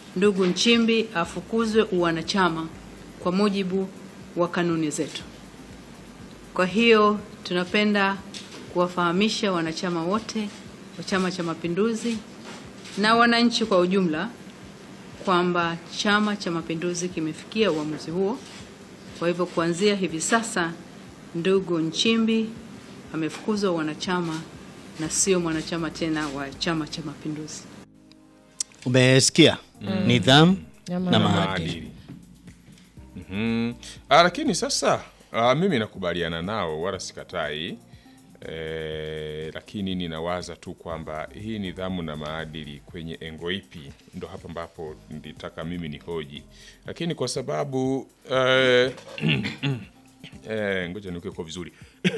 ndugu Nchimbi afukuzwe uwanachama kwa mujibu wa kanuni zetu. Kwa hiyo tunapenda kuwafahamisha wanachama wote wa Chama cha Mapinduzi na wananchi kwa ujumla kwamba Chama cha Mapinduzi kimefikia uamuzi huo. Kwa hivyo kuanzia hivi sasa ndugu Nchimbi amefukuzwa wanachama na sio mwanachama tena wa Chama cha Mapinduzi. Umesikia nidhamu Na na maadili. maadili. maadili. Mhm. Ah, lakini sasa ah, mimi nakubaliana nao wala sikatai eh, lakini ninawaza tu kwamba hii nidhamu na maadili kwenye engo ipi, ndo hapa ambapo nilitaka mimi ni hoji, lakini kwa sababu eh, eh, ngoja niweke kwa vizuri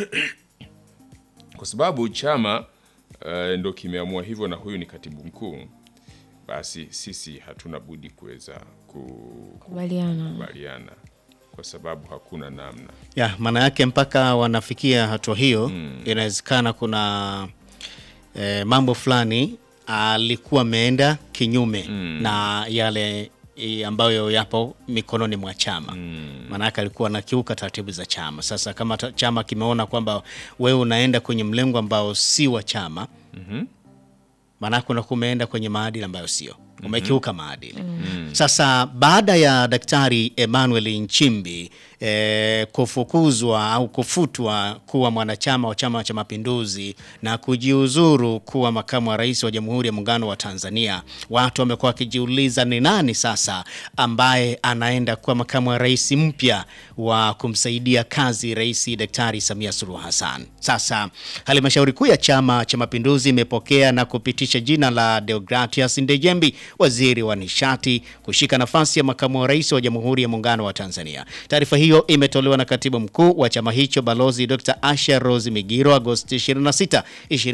kwa sababu chama eh, ndo kimeamua hivyo na huyu ni katibu mkuu, basi sisi hatuna budi kuweza ku- Kubaliana. kukubaliana kwa sababu hakuna namna. ya maana yake mpaka wanafikia hatua hiyo inawezekana kuna eh, mambo fulani alikuwa ameenda kinyume na yale eh, ambayo yapo mikononi mwa chama maana yake alikuwa anakiuka taratibu za chama. Sasa kama ta- chama kimeona kwamba wewe unaenda kwenye mlengo ambao si wa chama maanake unakuwa umeenda kwenye maadili ambayo sio umekiuka maadili sasa baada ya daktari emmanuel nchimbi eh, kufukuzwa au kufutwa kuwa mwanachama wa chama cha mapinduzi na kujiuzuru kuwa makamu wa rais wa jamhuri ya muungano wa tanzania watu wamekuwa wakijiuliza ni nani sasa ambaye anaenda kuwa makamu wa rais mpya wa kumsaidia kazi rais daktari samia suluhu hassan sasa halmashauri kuu ya chama cha mapinduzi imepokea na kupitisha jina la deogratias ndejembi waziri wa nishati kushika nafasi ya makamu wa rais wa jamhuri ya muungano wa tanzania taarifa hiyo imetolewa na katibu mkuu wa chama hicho balozi dr asha rose migiro agosti 26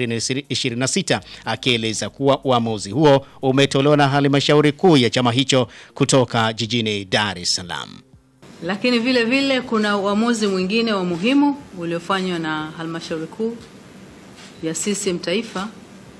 2026 akieleza kuwa uamuzi huo umetolewa na halmashauri kuu ya chama hicho kutoka jijini dar es salaam Lakini vile vile kuna uamuzi mwingine wa muhimu uliofanywa na halmashauri kuu ya CCM taifa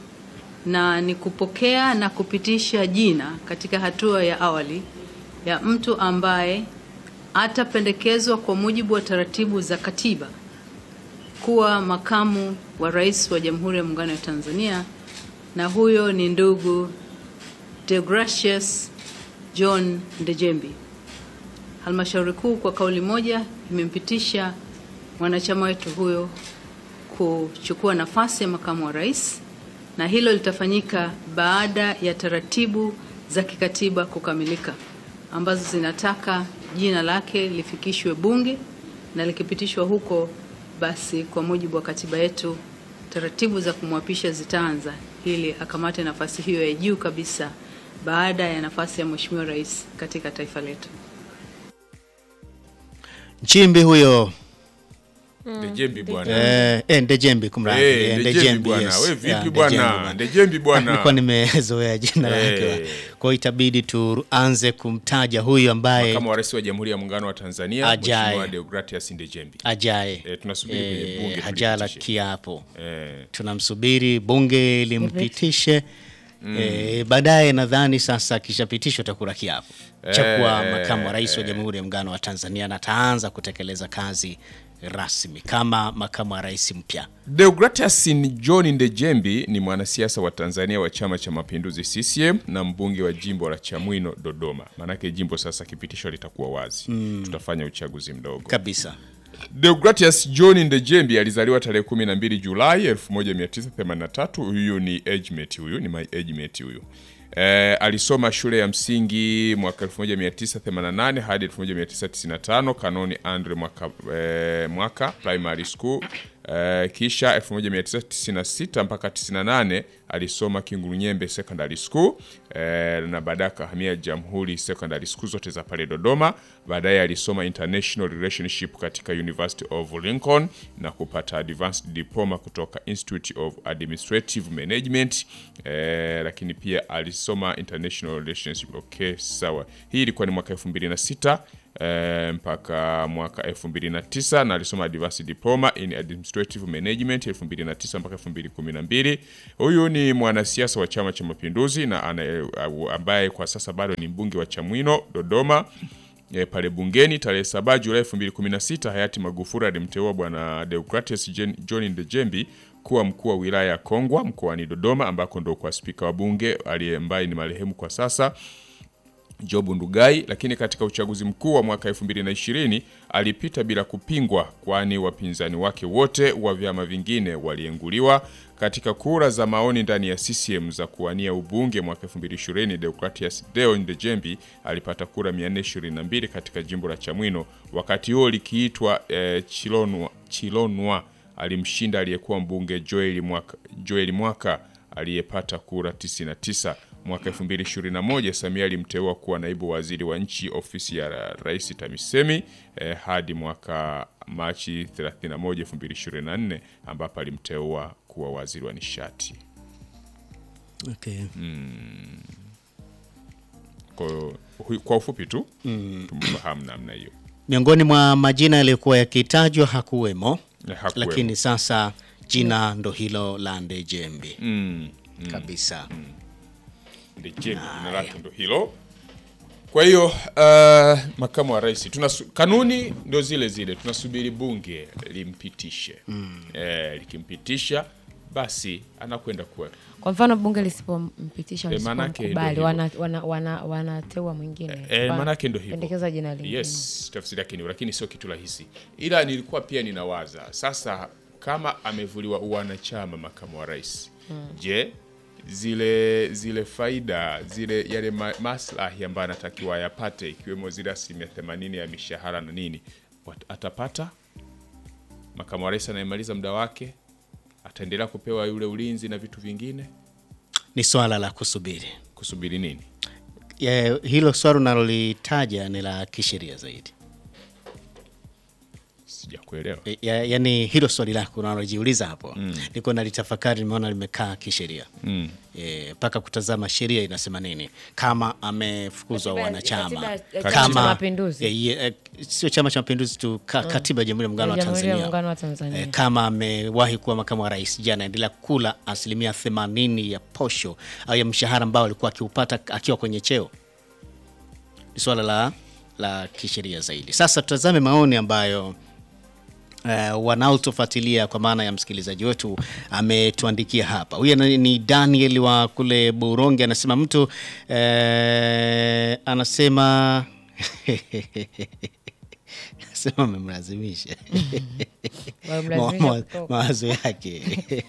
na ni kupokea na kupitisha jina katika hatua ya awali ya mtu ambaye atapendekezwa kwa mujibu wa taratibu za katiba kuwa makamu wa rais wa Jamhuri ya Muungano wa Tanzania, na huyo ni ndugu Deogratius John Ndejembi. Halmashauri kuu kwa kauli moja imempitisha mwanachama wetu huyo kuchukua nafasi ya makamu wa rais, na hilo litafanyika baada ya taratibu za kikatiba kukamilika ambazo zinataka jina lake lifikishwe Bunge, na likipitishwa huko, basi kwa mujibu wa katiba yetu taratibu za kumwapisha zitaanza ili akamate nafasi hiyo ya juu kabisa baada ya nafasi ya Mheshimiwa Rais katika taifa letu. nchimbi huyo Ndejembi bwana. eh, eh, ndejembi kumradhi Eh, eh, Ndejembi bwana. yes. We vipi Yeah, bwana? Ndejembi Ndejembi bwana. nilikuwa nimezoea jina lake Eh. kwa hiyo itabidi tuanze kumtaja huyu ambaye Makamu wa rais wa Jamhuri ya Muungano wa Tanzania Ajaye. Mheshimiwa Deogratias Ndejembi. ajaye Eh, tunasubiri kwenye bunge hajala tulipitishe. kiapo Eh, tunamsubiri bunge limpitishe eh, baadaye nadhani sasa akishapitishwa takula kiapo cha kuwa Eh, makamu wa rais wa jamhuri ya muungano wa tanzania na ataanza kutekeleza kazi rasmi kama makamu wa rais mpya Deogratias John Ndejembi ni mwanasiasa wa Tanzania wa Chama cha Mapinduzi CCM na mbunge wa jimbo la Chamwino Dodoma. Maanake jimbo sasa kipitisho litakuwa wazi. Tutafanya uchaguzi mdogo. kabisa Deogratias John Ndejembi alizaliwa tarehe 12 Julai 1983. Huyu ni age mate, huyu ni my age mate huyu. Eh, alisoma shule ya msingi mwaka 1988 hadi 1995 Kanoni Andre mwaka, eh, mwaka primary school. Eh, kisha 1996 mpaka 98 alisoma Kingurunyembe Secondary School eh, na baadaye akahamia Jamhuri Secondary School zote za pale Dodoma. Baadaye alisoma International Relationship katika University of Lincoln na kupata advanced diploma kutoka Institute of Administrative Management eh, lakini pia alisoma International Relationship. Okay, sawa. Hii ilikuwa ni mwaka 2006 eh, mpaka mwaka 2009 na alisoma advanced diploma in administrative management 2009 mpaka 2012. Huyu ni mwanasiasa wa Chama cha Mapinduzi na ana, ambaye kwa sasa bado ni mbunge wa Chamwino Dodoma. E, pale bungeni tarehe 7 Julai 2016 hayati Magufuli alimteua bwana Deogratius Jen- John Ndejembi kuwa mkuu wa wilaya ya Kongwa mkoani Dodoma ambako ndo kwa spika wa bunge aliye ambaye ni marehemu kwa sasa Job Ndugai, lakini katika uchaguzi mkuu wa mwaka 2020 alipita bila kupingwa, kwani wapinzani wake wote wa vyama vingine walienguliwa. Katika kura za maoni ndani ya CCM za kuwania ubunge mwaka 2020, Deogratius Deo Ndejembi alipata kura 422 katika jimbo la Chamwino, wakati huo likiitwa eh, Chilonwa, Chilonwa alimshinda aliyekuwa mbunge Joel Mwaka, Joel Mwaka aliyepata kura 99. Mwaka 2021 Samia alimteua kuwa naibu waziri wa nchi ofisi ya Rais TAMISEMI eh, hadi mwaka Machi 31, 2024 ambapo alimteua kuwa waziri wa nishati. Okay. Kwa, hu- kwa ufupi tu tumfahamu namna hiyo. Miongoni mwa majina yaliyokuwa yakitajwa hakuwemo, Eh, hakuwemo. lakini sasa jina ndo hilo la Ndejembi Mm. kabisa. Ndejembi jina lake ndo hilo. Kwa hiyo uh, makamu wa rais tunasu, kanuni ndo zile zile, tunasubiri bunge limpitishe eh, likimpitisha basi anakwenda kuwa Kwa mfano bunge lisipompitisha Eh, manake msipomkubali, ndio wana, wana, wana, wanateua mwingine Eh, Wana- manake ndo hivyo. pendekeza jina lingine Yes, tafsiri yake ni lakini sio kitu rahisi, ila nilikuwa pia ninawaza sasa, kama amevuliwa uwanachama makamu wa rais je, zile zile faida zile yale ma, maslahi ambayo anatakiwa ayapate ikiwemo zile asilimia themanini ya mishahara na nini wat- atapata? Makamu wa rais anayemaliza muda wake ataendelea kupewa yule ulinzi na vitu vingine, Ni swala la kusubiri. kusubiri nini? Ya, hilo swala unalolitaja ni la kisheria zaidi. Sijakuelewa. E, Ya, yani hilo swali lako unalojiuliza hapo niko nalitafakari, nimeona limekaa kisheria Mm. Eh, mpaka kutazama sheria inasema nini kama amefukuzwa Katiba- wanachama katiba ya Chama cha kama Mapinduzi. eh, ye- eh, sio chama cha mapinduzi tu ka, katiba ya jamhuri ya muungano wa Jamhuri ya Tanzania, Muungano wa Tanzania. Eh, kama amewahi kuwa makamu wa rais je anaendelea kula asilimia themanini ya posho au ya mshahara ambao alikuwa akiupata akiwa kwenye cheo ni swala la, la kisheria zaidi sasa tutazame maoni ambayo Uh, wanaotufuatilia kwa maana ya msikilizaji wetu ametuandikia hapa. Huyu ni- ni Daniel wa kule Buronge, anasema mtu uh, anasema anasema amemlazimisha Wamlazimisha Ma- ma- kutoka. mawazo yake.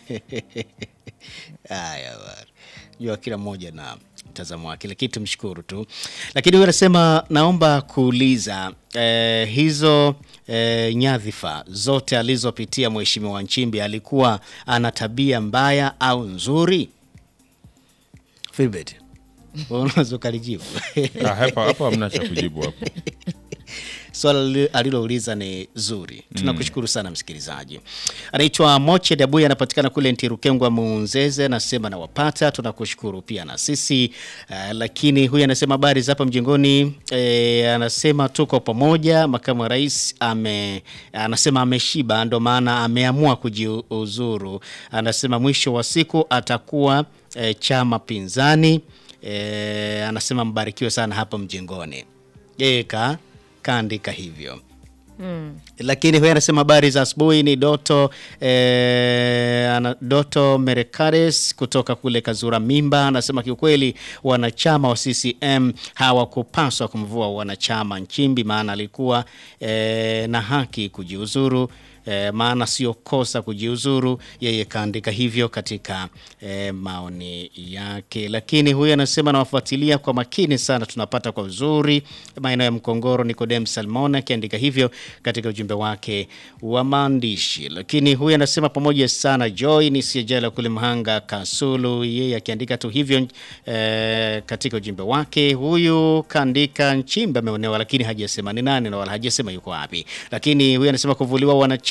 Haya bwana, jua kila mmoja na mtazamo wake, lakini tumshukuru tu. Lakini huyu anasema naomba kuuliza eh, hizo eh, nyadhifa zote alizopitia Mheshimiwa Nchimbi alikuwa ana tabia mbaya au nzuri? Filbert, wewe unaweza ukalijibu Ah, hapa hapo hamna cha kujibu hapo. swala li- alilouliza ni zuri. Tunakushukuru sana msikilizaji. Anaitwa Moche Dabuya, anapatikana kule Ntirukengwa Munzeze, anasema nawapata. Tunakushukuru pia na sisi uh, lakini huyu anasema habari za hapa mjengoni. E, anasema tuko pamoja. Makamu wa rais ame, anasema ameshiba, ndo maana ameamua kujiuzuru. Anasema mwisho wa siku atakuwa e, chama pinzani. E, anasema mbarikiwe sana hapa mjengoni. Yeye ka kaandika hivyo lakini huyu anasema habari za asubuhi ni Doto eh, ana, Doto Merekares kutoka kule Kazura Mimba anasema kiukweli wanachama wa CCM hawakupaswa kumvua wanachama Nchimbi, maana alikuwa eh, na haki kujiuzuru eh, maana sio kosa kujiuzuru. Yeye kaandika hivyo katika eh, maoni yake, lakini huyu anasema nawafuatilia kwa makini sana, tunapata kwa uzuri maeneo ya Mkongoro. Nikodem Salmon akiandika hivyo katika ujumbe wake wa maandishi, lakini huyu anasema pamoja sana Joy ni Siejela kule Mhanga Kasulu, yeye akiandika tu hivyo eh, katika ujumbe wake. Huyu kaandika Nchimbi ameonewa, lakini hajasema ni nani na wala hajasema yuko wapi, lakini huyu anasema kuvuliwa wanachama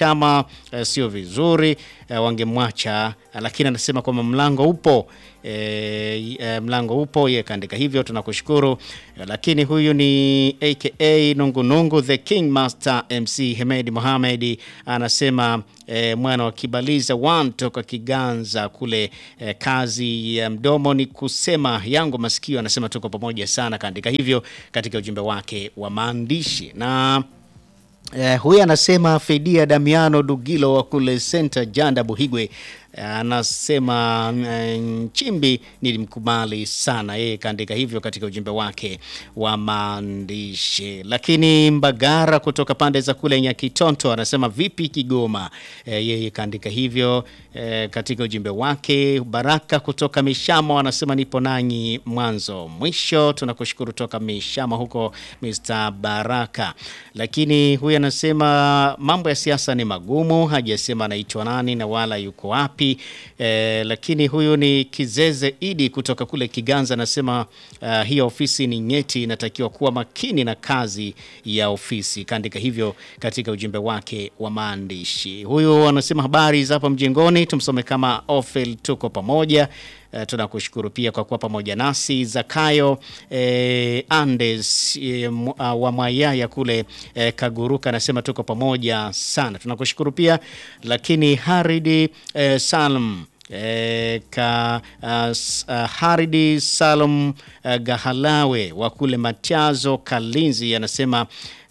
kama eh, sio vizuri eh, wangemwacha eh, lakini anasema kwamba mlango upo eh, eh, mlango upo, yeye kaandika hivyo, tunakushukuru eh, lakini huyu ni aka Nungunungu the King Master MC Hemedi Mohamed anasema eh, mwana wa Kibaliza one toka Kiganza kule eh, kazi ya mdomo ni kusema yangu masikio, anasema tuko pamoja sana, kaandika hivyo katika ujumbe wake wa maandishi na Eh, huyu anasema Fedia Damiano Dugilo wa kule Center Janda Buhigwe eh, anasema eh, Nchimbi nilimkubali sana, yeye kaandika hivyo katika ujumbe wake wa maandishi. Lakini Mbagara kutoka pande za kule Nyakitonto anasema vipi Kigoma, eh, yeye kaandika hivyo eh, katika ujumbe wake. Baraka kutoka Mishamo anasema nipo nanyi mwanzo mwisho, tunakushukuru toka Mishamo huko Mr. Baraka. Lakini huyu anasema mambo ya siasa ni magumu, hajasema anaitwa nani na wala yuko wapi. Eh, lakini huyu ni Kizeze Idi kutoka kule Kiganza anasema uh, hiyo ofisi ni nyeti, inatakiwa kuwa makini na kazi ya ofisi. Kaandika hivyo katika ujumbe wake wa maandishi. Huyu anasema habari za hapa mjengoni, tumsome kama Ofel, tuko pamoja. Uh, tunakushukuru pia kwa kuwa pamoja nasi. Zakayo eh, Andes eh, mu- uh, wa Mwayaya kule eh, Kaguruka anasema tuko pamoja sana, tunakushukuru pia. Lakini Haridi eh, Salm E, ka uh, s- uh, Haridi Salum uh, Gahalawe wa kule Matiazo Kalinzi anasema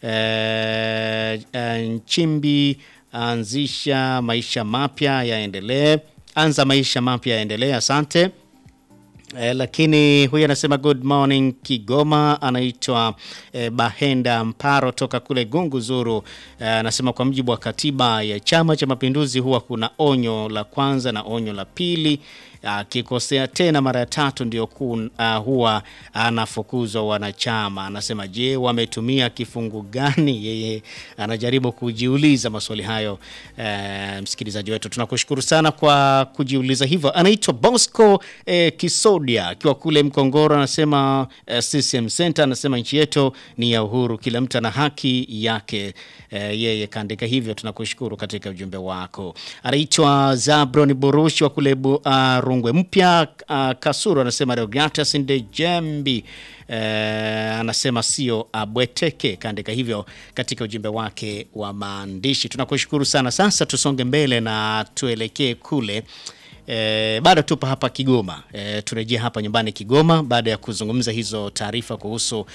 uh, uh, Nchimbi anzisha maisha mapya yaendelee, anza maisha mapya yaendelee. Asante. Eh, lakini huyu anasema good morning Kigoma, anaitwa eh, Bahenda Mparo toka kule Gungu Zuru. Eh, anasema kwa mujibu wa katiba ya Chama cha Mapinduzi huwa kuna onyo la kwanza na onyo la pili. Akikosea tena mara ya tatu ndio ku, uh, huwa anafukuzwa wanachama. Anasema je, wametumia kifungu gani? Yeye anajaribu kujiuliza maswali hayo. Eh, msikilizaji wetu tunakushukuru sana kwa kujiuliza hivyo. Anaitwa Bosco eh, Kisodia akiwa kule Mkongoro, anasema eh, CCM Center, anasema nchi yetu ni ya uhuru, kila mtu ana haki yake. Eh, yeye kaandika hivyo, tunakushukuru katika ujumbe wako. Anaitwa Zabron Burushi wa kule bu, uh, Rungwe Mpya uh, Kasuru, anasema Deogratias Ndejembi eh, anasema sio abweteke, kaandika hivyo katika ujumbe wake wa maandishi. Tunakushukuru sana. Sasa tusonge mbele na tuelekee kule E, bado tupo hapa Kigoma. E, turejea hapa nyumbani Kigoma baada ya kuzungumza hizo taarifa kuhusu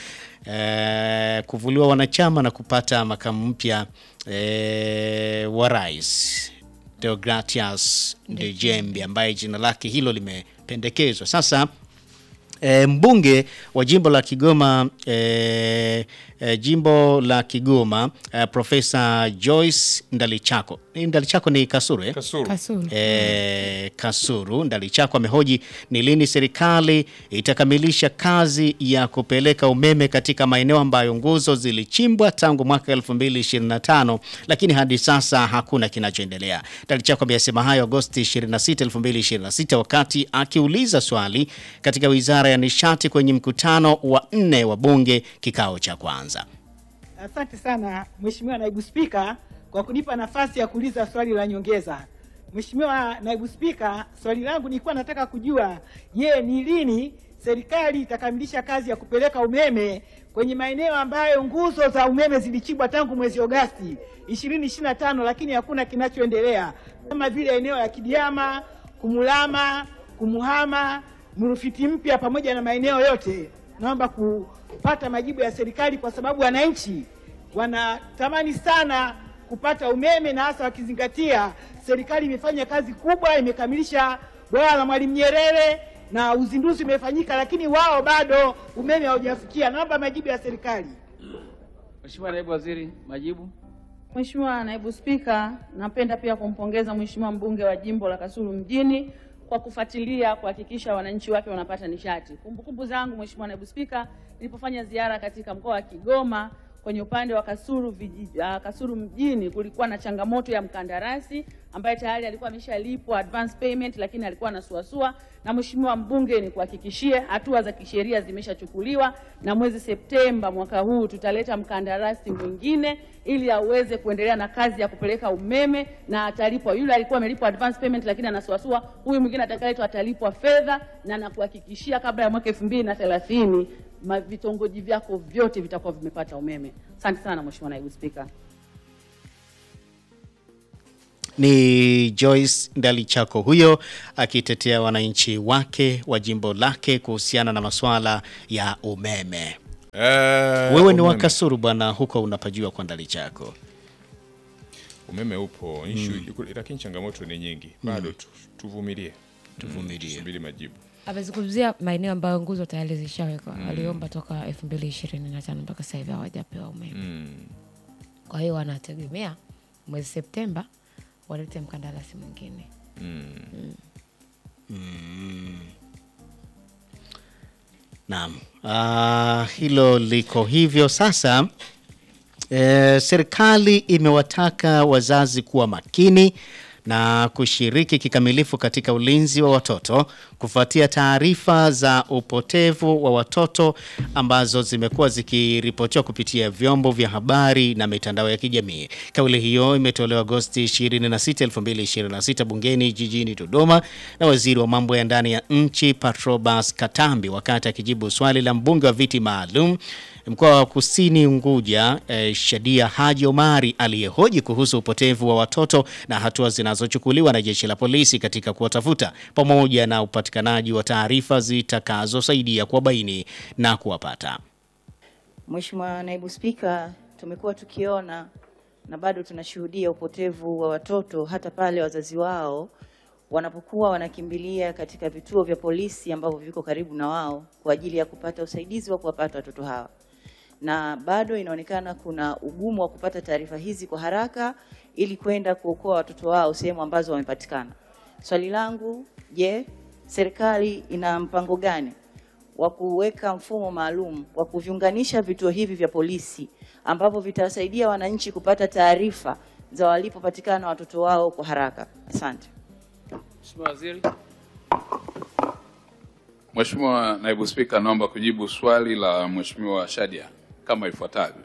e, kuvuliwa wanachama na kupata makamu mpya e, wa rais Deogratias Ndejembi ambaye jina lake hilo limependekezwa. Sasa E, mbunge wa jimbo la Kigoma e, e, jimbo la Kigoma e, Profesa Joyce Ndalichako. Ni Ndalichako ni Kasuru eh? Kasuru. Kasulu. E, Kasuru Ndalichako amehoji ni lini serikali itakamilisha kazi ya kupeleka umeme katika maeneo ambayo nguzo zilichimbwa tangu mwaka 2025 lakini hadi sasa hakuna kinachoendelea. Ndalichako ameyasema hayo Agosti 26, 2026 wakati akiuliza swali katika Wizara ya Nishati kwenye mkutano wa nne wa bunge kikao cha kwanza. Asante sana Mheshimiwa Naibu Spika kwa kunipa nafasi ya kuuliza swali la nyongeza. Mheshimiwa Naibu Spika, swali langu nilikuwa nataka kujua, je, ni lini serikali itakamilisha kazi ya kupeleka umeme kwenye maeneo ambayo nguzo za umeme zilichimbwa tangu mwezi Agosti 2025 lakini hakuna kinachoendelea kama vile eneo la Kidiama, Kumulama, Kumuhama, Mrufiti Mpya pamoja na maeneo yote. Naomba kupata majibu ya serikali kwa sababu wananchi wanatamani sana kupata umeme na hasa wakizingatia serikali imefanya kazi kubwa, imekamilisha bwawa la Mwalimu Nyerere na uzinduzi umefanyika, lakini wao bado umeme haujafikia. Naomba majibu ya serikali. Mheshimiwa Naibu Waziri, majibu. Mheshimiwa Naibu Spika, napenda pia kumpongeza Mheshimiwa mbunge wa jimbo la Kasulu mjini kwa kufuatilia kuhakikisha wananchi wake wanapata nishati. Kumbukumbu zangu Mheshimiwa Naibu Spika, nilipofanya ziara katika mkoa wa Kigoma kwenye upande wa Kasulu, viji, uh, Kasulu mjini kulikuwa na changamoto ya mkandarasi ambaye tayari alikuwa ameshalipwa advance payment, lakini alikuwa anasuasua. Na mheshimiwa mbunge, ni kuhakikishie hatua za kisheria zimeshachukuliwa, na mwezi Septemba mwaka huu tutaleta mkandarasi mwingine ili aweze kuendelea na kazi ya kupeleka umeme na atalipwa. Yule alikuwa amelipwa advance payment, lakini anasuasua. Huyu mwingine atakayeletwa atalipwa fedha, na nakuhakikishia kabla ya mwaka elfu mbili na thelathini ma- vitongoji vyako vyote vitakuwa vimepata umeme. Asante sana Mheshimiwa Naibu Spika. Ni Joyce Ndalichako huyo akitetea wananchi wake wa jimbo lake kuhusiana na masuala ya umeme. Eh, Wewe ni wa umeme. Kasuru bwana, huko unapajua kwa Ndalichako. Umeme upo issue, lakini changamoto ni nyingi bado tu, tuvumilie Tuvumilie. tusubiri majibu. amezungumzia maeneo ambayo nguzo tayari zishawekwa aliomba toka elfu mbili ishirini na tano mpaka sasa hivi hawajapewa umeme kwa hiyo wanategemea mwezi septemba walete mkandarasi mwingine Naam, Ah, hilo liko hivyo sasa. E, serikali imewataka wazazi kuwa makini na kushiriki kikamilifu katika ulinzi wa watoto kufuatia taarifa za upotevu wa watoto ambazo zimekuwa zikiripotiwa kupitia vyombo vya habari na mitandao ya kijamii. Kauli hiyo imetolewa Agosti 26, 2026 bungeni jijini Dodoma na waziri wa mambo ya ndani ya nchi Patrobas Katambi wakati akijibu swali la mbunge wa viti maalum mkoa wa Kusini Unguja eh, Shadia Haji Omari aliyehoji kuhusu upotevu wa watoto na hatua zinazochukuliwa na jeshi la polisi katika kuwatafuta pamoja na upatikanaji wa taarifa zitakazosaidia kuwabaini na kuwapata. Mheshimiwa Naibu Spika, tumekuwa tukiona na bado tunashuhudia upotevu wa watoto hata pale wazazi wao wanapokuwa wanakimbilia katika vituo vya polisi ambavyo viko karibu na wao kwa ajili ya kupata usaidizi wa kuwapata watoto hawa, na bado inaonekana kuna ugumu wa kupata taarifa hizi kwa haraka ili kwenda kuokoa watoto wao sehemu ambazo wamepatikana. Swali langu, je, serikali ina mpango gani wa kuweka mfumo maalum wa kuviunganisha vituo hivi vya polisi ambavyo vitawasaidia wananchi kupata taarifa za walipopatikana watoto wao kwa haraka. Asante. Mheshimiwa Waziri. Mheshimiwa Naibu Spika, naomba kujibu swali la Mheshimiwa Shadia kama ifuatavyo.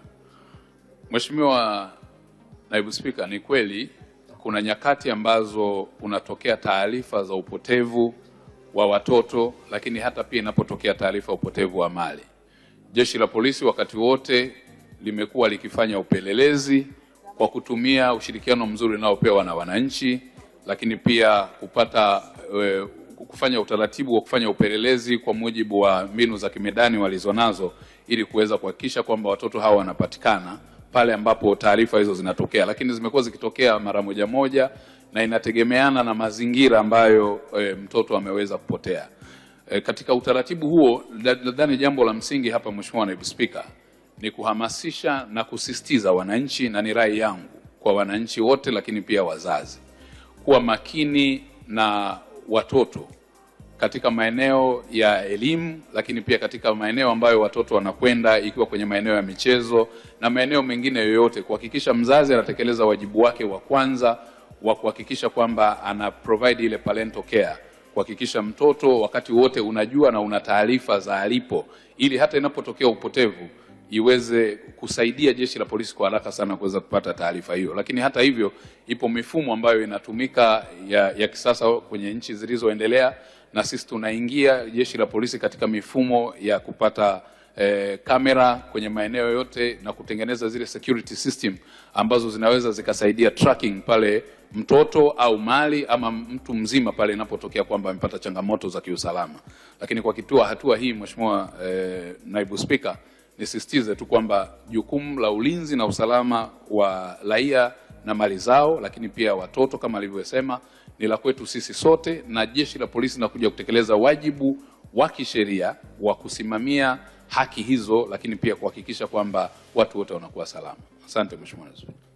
Mheshimiwa Naibu Spika, ni kweli kuna nyakati ambazo unatokea taarifa za upotevu wa watoto, lakini hata pia inapotokea taarifa ya upotevu wa mali. Jeshi la polisi wakati wote limekuwa likifanya upelelezi kwa kutumia ushirikiano mzuri unaopewa na wananchi, lakini pia kupata e, kufanya utaratibu wa kufanya upelelezi kwa mujibu wa mbinu za kimedani walizonazo ili kuweza kuhakikisha kwamba watoto hawa wanapatikana pale ambapo taarifa hizo zinatokea, lakini zimekuwa zikitokea mara moja moja na inategemeana na mazingira ambayo e, mtoto ameweza kupotea. E, katika utaratibu huo nadhani jambo la msingi hapa, Mheshimiwa Naibu Spika, ni kuhamasisha na kusisitiza wananchi, na ni rai yangu kwa wananchi wote, lakini pia wazazi kuwa makini na watoto katika maeneo ya elimu, lakini pia katika maeneo ambayo watoto wanakwenda, ikiwa kwenye maeneo ya michezo na maeneo mengine yoyote, kuhakikisha mzazi anatekeleza wajibu wake wa kwanza wa kuhakikisha kwamba ana provide ile parental care, kuhakikisha mtoto wakati wote unajua na una taarifa za alipo, ili hata inapotokea upotevu iweze kusaidia jeshi la polisi kwa haraka sana kuweza kupata taarifa hiyo. Lakini hata hivyo, ipo mifumo ambayo inatumika ya, ya kisasa kwenye nchi zilizoendelea, na sisi tunaingia jeshi la polisi katika mifumo ya kupata eh, kamera kwenye maeneo yote na kutengeneza zile security system ambazo zinaweza zikasaidia tracking pale mtoto au mali ama mtu mzima pale inapotokea kwamba amepata changamoto za kiusalama. Lakini kwa kitua hatua hii, Mheshimiwa eh, Naibu Spika, nisisitize tu kwamba jukumu la ulinzi na usalama wa raia na mali zao, lakini pia watoto kama alivyosema, ni la kwetu sisi sote, na jeshi la polisi linakuja kutekeleza wajibu wa kisheria wa kusimamia haki hizo, lakini pia kuhakikisha kwamba watu wote wanakuwa salama. Asante Mheshimiwa Naibu Spika.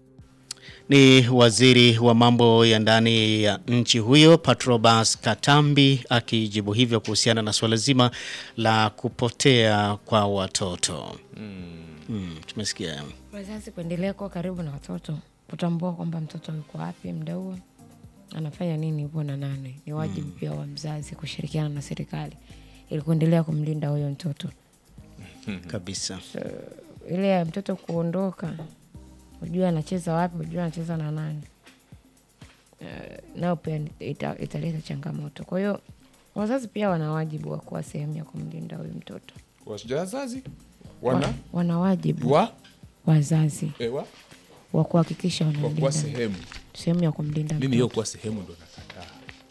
Ni waziri wa mambo ya ndani ya nchi huyo Patrobas Katambi akijibu hivyo kuhusiana na suala zima la kupotea kwa watoto. Mm, tumesikia wazazi kuendelea kuwa karibu na watoto kutambua kwamba mtoto yuko wapi muda huo anafanya nini yupo na nane ni wajibu pia wa mzazi kushirikiana na serikali ili kuendelea kumlinda huyo mtoto kabisa ile ya mtoto kuondoka ujue anacheza wapi ujue anacheza na nani Eh, nao pia ita- italeta changamoto kwa hiyo wazazi pia wana wajibu wa kuwa sehemu ya kumlinda huyu mtoto wazazi wana Wa- wana wajibu wa wazazi ewa wa kuhakikisha kwa kuwa wanalinda sehemu sehemu ya kumlinda mimi hiyo mtoto kuwa sehemu ndo nakataa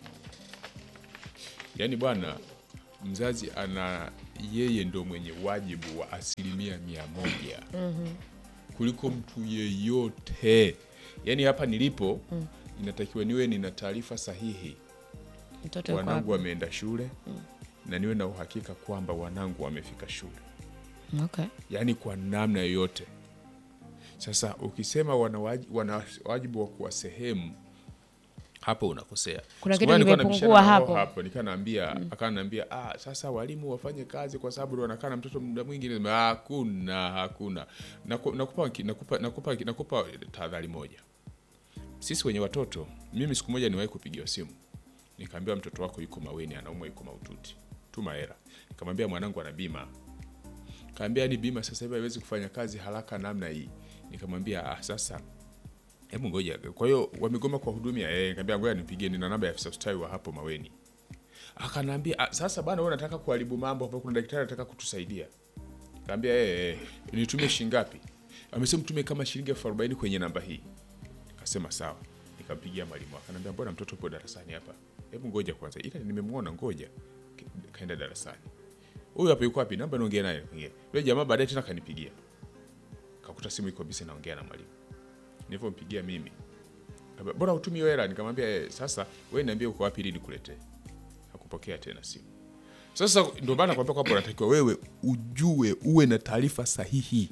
yaani bwana mzazi ana yeye ndo mwenye wajibu wa asilimia mia moja kuliko mtu yeyote yaani hapa nilipo inatakiwa niwe nina taarifa sahihi mtoto yuko wanangu wapi? wameenda shule na niwe na uhakika kwamba wanangu wamefika shule okay. yaani kwa namna yoyote sasa ukisema wana waji- wana wajibu wa kuwa sehemu hapo unakosea Kuna Siku kitu moja nilikuwa kimepungua nabishana na roho hapo. hapo nikanaambia akanaambia ah, sasa walimu wafanye kazi kwa sababu ndo wanakaa na mtoto muda mwingi Nisema, hakuna hakuna Naku- nakupa nakupa nakupa nakupa tahadhari moja sisi wenye watoto mimi siku moja niwahi kupigiwa simu nikaambiwa mtoto wako yuko maweni anaumwa yuko maututi tuma hela nikamwambia mwanangu ana bima kaambia ni bima sasa hivi haiwezi kufanya kazi haraka namna hii nikamwambia ah, sasa hebu ngoja kwa hiyo wamegoma kwa hudumia eh nikamwambia ngoja nipigie nina namba ya afisa ustawi wa hapo maweni akanaambia ah, sasa bana wewe unataka kuharibu mambo hapo kuna daktari anataka kutusaidia kaambia eh eh nitumie shilingi ngapi amesema mtume kama shilingi elfu arobaini kwenye namba hii Akasema sawa. Nikampigia mwalimu akanambia, mbona mtoto upo darasani hapa? Hebu ngoja kwanza, ila nimemwona, ngoja. Ka- Kaenda darasani. Huyu hapa yuko wapi? Namba niongee naye. Niongee. Yule jamaa baadaye tena kanipigia. Kakuta simu iko busy naongea na mwalimu. Nilipompigia mimi. Akambia, Bora utumi hiyo hela. Nikamwambia eh, sasa wewe niambie uko wapi ili nikuletee. Hakupokea tena simu. Sasa ndio maana nakwambia kwamba unatakiwa wewe ujue, uwe na taarifa sahihi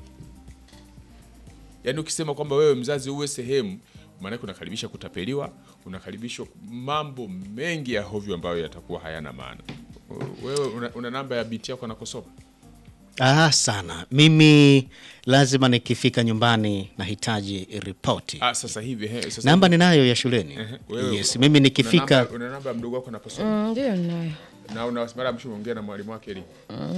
yaani ukisema kwamba wewe mzazi uwe sehemu maanake unakaribisha kutapeliwa unakaribisha mambo mengi ya hovyo ambayo yatakuwa hayana maana wewe una, una namba ya binti yako anakosoma Ah, sana. Mimi lazima nikifika nyumbani nahitaji ripoti. ah, sasa hivi he, sasa Namba ninayo ya shuleni. Ehe, wewe Yes, una- mimi una nikifika namba- una namba ya mdogo wako anakosoma Mm, ndio ninayo na una mara mwisho umeongea na mwalimu wake lini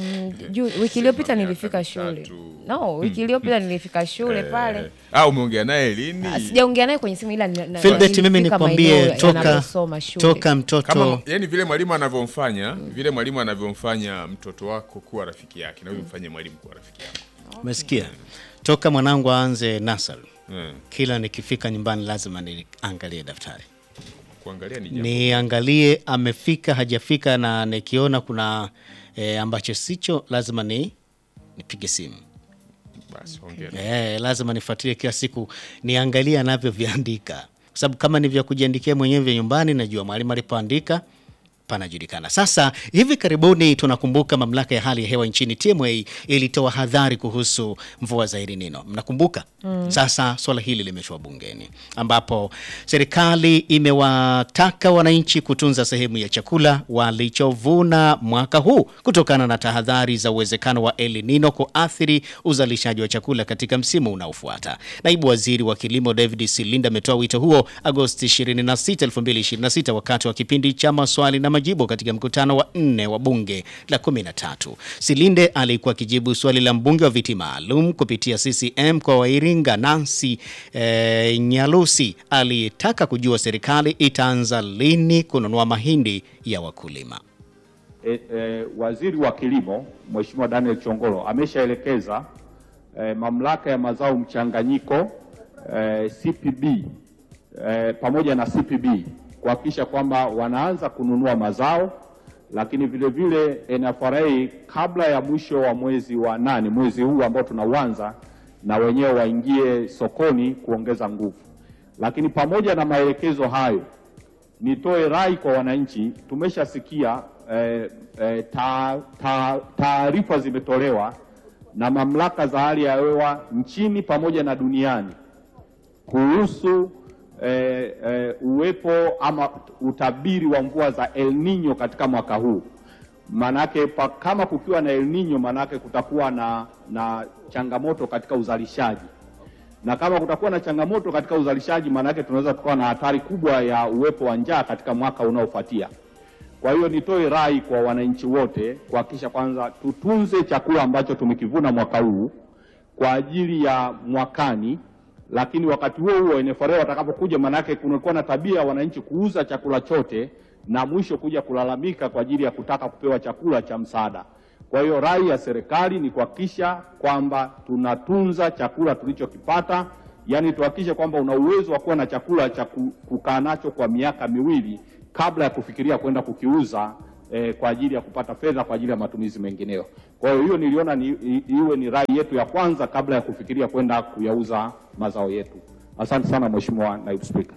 juu wiki iliyopita miaka nilifika shule mitatu. no wiki iliyopita nilifika shule pale ah, umeongea naye lini Ah, sijaongea naye kwenye simu ila nina- na- Philbert, mimi nilifika nikwambie maeneo toka yanayosoma shule. toka mtoto kama yani vile mwalimu anavyomfanya vile mwalimu anavyomfanya mtoto wako kuwa rafiki yake na wewe mfanye mwalimu kuwa rafiki yako umesikia, toka mwanangu aanze nasari, mm. kila nikifika nyumbani lazima niangalie daftari, kuangalia ni jambo niangalie amefika hajafika, na nikiona kuna e, ambacho sicho, lazima ni nipige simu. basi hongera Eh, lazima nifuatilie kila siku niangalie anavyoviandika, kwa sababu kama ni vya kujiandikia mwenyewe vya nyumbani, najua mwalimu alipoandika panajulikana. Sasa hivi karibuni tunakumbuka mamlaka ya hali ya hewa nchini TMA ilitoa hadhari kuhusu mvua za El Nino. Mnakumbuka? Sasa swala hili limeshwa bungeni ambapo serikali imewataka wananchi kutunza sehemu ya chakula walichovuna mwaka huu kutokana na tahadhari za uwezekano wa El Nino kuathiri uzalishaji wa chakula katika msimu unaofuata. Naibu Waziri wa Kilimo David Silinda ametoa wito huo Agosti 26, 2026 wakati wa kipindi cha maswali na majibu katika mkutano wa nne wa bunge la 13. Silinde alikuwa akijibu swali la mbunge wa viti maalum kupitia CCM kwa wa Iringa Nancy eh, Nyalusi aliyetaka kujua serikali itaanza lini kununua mahindi ya wakulima. e, e, waziri wa kilimo Mheshimiwa Daniel Chongolo ameshaelekeza e, mamlaka ya mazao mchanganyiko e, CPB e, pamoja na CPB kuhakikisha kwamba wanaanza kununua mazao, lakini vile vile NFRA kabla ya mwisho wa mwezi wa nane, mwezi huu ambao tunauanza, na wenyewe waingie sokoni kuongeza nguvu. Lakini pamoja na maelekezo hayo nitoe rai kwa wananchi. Tumeshasikia eh, eh, ta- ta- taarifa zimetolewa na mamlaka za hali ya hewa nchini pamoja na duniani kuhusu eh, eh, uwepo ama utabiri wa mvua za El Nino katika mwaka huu. Manake pa, kama kukiwa na El Nino, manake kutakuwa na, na changamoto katika uzalishaji na kama kutakuwa na changamoto katika uzalishaji, maana yake tunaweza tukawa na hatari kubwa ya uwepo wa njaa katika mwaka unaofuatia. Kwa hiyo nitoe rai kwa wananchi wote kuhakikisha kwanza tutunze chakula ambacho tumekivuna mwaka huu kwa ajili ya mwakani, lakini wakati huo huo NFRA watakapokuja, maanake kunakuwa na tabia ya wananchi kuuza chakula chote na mwisho kuja kulalamika kwa ajili ya kutaka kupewa chakula cha msaada. Kwa hiyo rai ya serikali ni kuhakikisha kwamba tunatunza chakula tulichokipata, yaani tuhakikishe kwamba una uwezo wa kuwa na chakula cha ku- kukaa nacho kwa miaka miwili kabla ya kufikiria kwenda kukiuza eh, kwa ajili ya kupata fedha kwa ajili ya matumizi mengineyo. Kwa hiyo hiyo niliona ni, i, iwe ni rai yetu ya kwanza kabla ya kufikiria kwenda kuyauza mazao yetu. Asante sana Mheshimiwa Naibu Spika.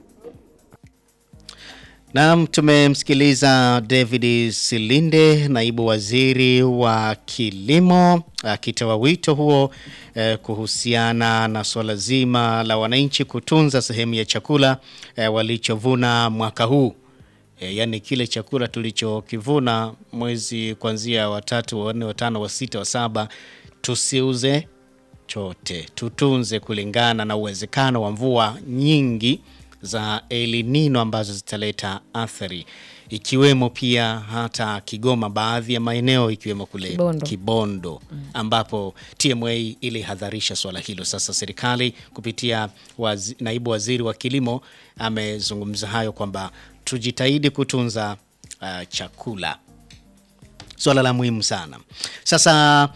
Naam, tumemsikiliza David Silinde, naibu waziri wa kilimo, akitoa wito huo eh, kuhusiana na suala zima la wananchi kutunza sehemu ya chakula eh, walichovuna mwaka huu. E, yaani kile chakula tulichokivuna mwezi kuanzia watatu, wa nne, wa tano, wa sita, wa saba tusiuze chote, tutunze kulingana na uwezekano wa mvua nyingi za El Nino ambazo zitaleta athari ikiwemo pia hata Kigoma, baadhi ya maeneo ikiwemo kule Kibondo. Kibondo ambapo TMA ilihadharisha swala hilo. Sasa serikali kupitia wazi, naibu waziri wa kilimo amezungumza hayo kwamba tujitahidi kutunza uh, chakula, swala la muhimu sana. Sasa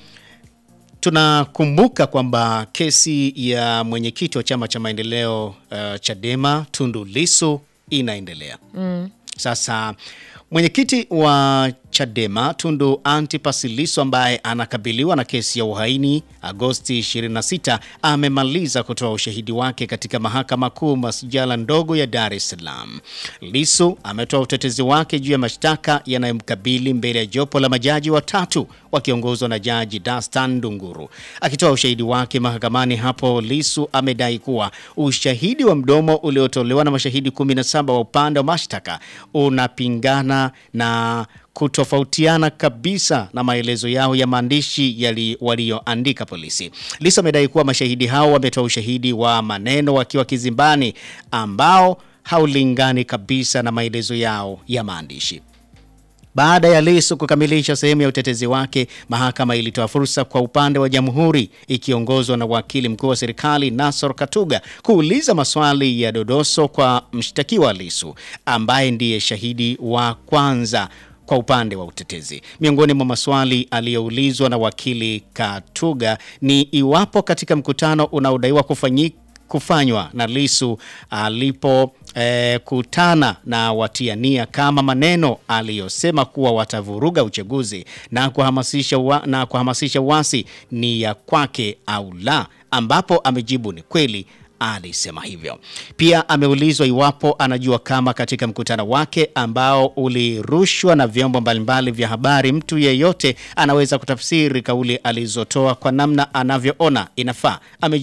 tunakumbuka kwamba kesi ya mwenyekiti wa chama cha maendeleo uh, Chadema Tundu Lissu inaendelea. Sasa mwenyekiti wa Chadema Tundu Antipas Lissu ambaye anakabiliwa na kesi ya uhaini Agosti 26 amemaliza kutoa ushahidi wake katika mahakama kuu masjala ndogo ya Dar es Salaam. Lissu ametoa utetezi wake juu ya mashtaka yanayomkabili mbele ya jopo la majaji watatu wakiongozwa na Jaji Dastan Ndunguru. Akitoa ushahidi wake mahakamani hapo, Lissu amedai kuwa ushahidi wa mdomo uliotolewa na mashahidi 17 wa upande wa mashtaka unapingana na kutofautiana kabisa na maelezo yao ya maandishi yali- walioandika polisi. Lissu amedai kuwa mashahidi hao wametoa ushahidi wa maneno wakiwa kizimbani ambao haulingani kabisa na maelezo yao ya maandishi. Baada ya Lissu kukamilisha sehemu ya utetezi wake, mahakama ilitoa fursa kwa upande wa jamhuri ikiongozwa na wakili mkuu wa serikali Nassor Katuga kuuliza maswali ya dodoso kwa mshtakiwa Lissu ambaye ndiye shahidi wa kwanza kwa upande wa utetezi. Miongoni mwa maswali aliyoulizwa na wakili Katuga ni iwapo katika mkutano unaodaiwa kufanyika kufanywa na Lissu alipo eh, kutana na watiania kama maneno aliyosema kuwa watavuruga uchaguzi na kuhamasisha, wa, na kuhamasisha uasi ni ya kwake au la, ambapo amejibu ni kweli alisema hivyo. Pia ameulizwa iwapo anajua kama katika mkutano wake ambao ulirushwa na vyombo mbalimbali vya habari, mtu yeyote anaweza kutafsiri kauli alizotoa kwa namna anavyoona inafaa. Ame